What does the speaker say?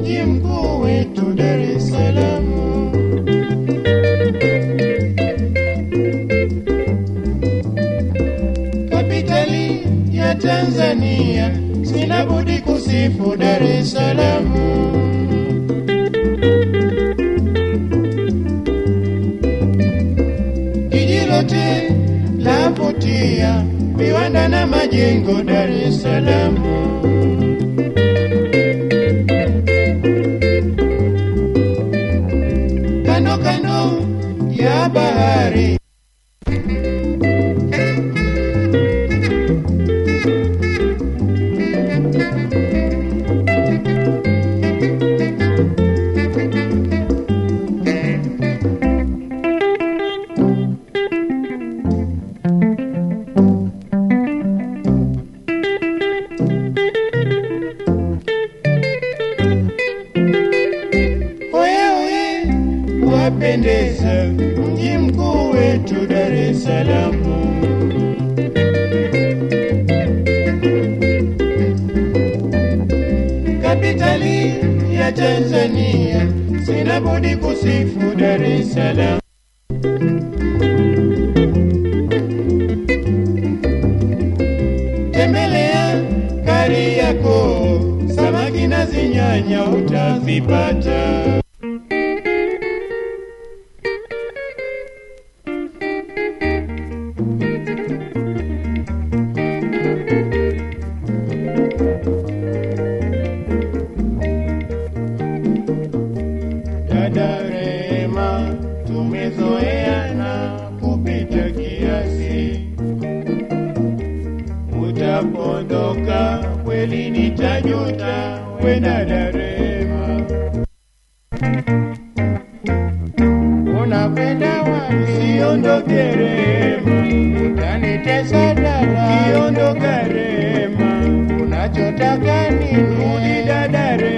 mji mkuu wetu Dar es Salaam. Kapitali ya Tanzania, sina budi kusifu Dar es Salaam. Jiji lote lavutia, viwanda na majengo Dar es Salaam. Kando kando ya bahari wewe wapendeza, mji mkuu wetu Dar es Salaam. Kapitali ya Tanzania, sina budi kusifu Dar es Salaam. Tembelea Kariakoo, samaki na zinyanya utazipata. Dada Rema, tumezoeana kupita kiasi. Utapondoka kweli nitajuta, we dada Rema. Unakwenda wapi? Siondoke Rema, utanitesa dada. Kiondoka Rema, unachotaka nini? Rudi dada Rema.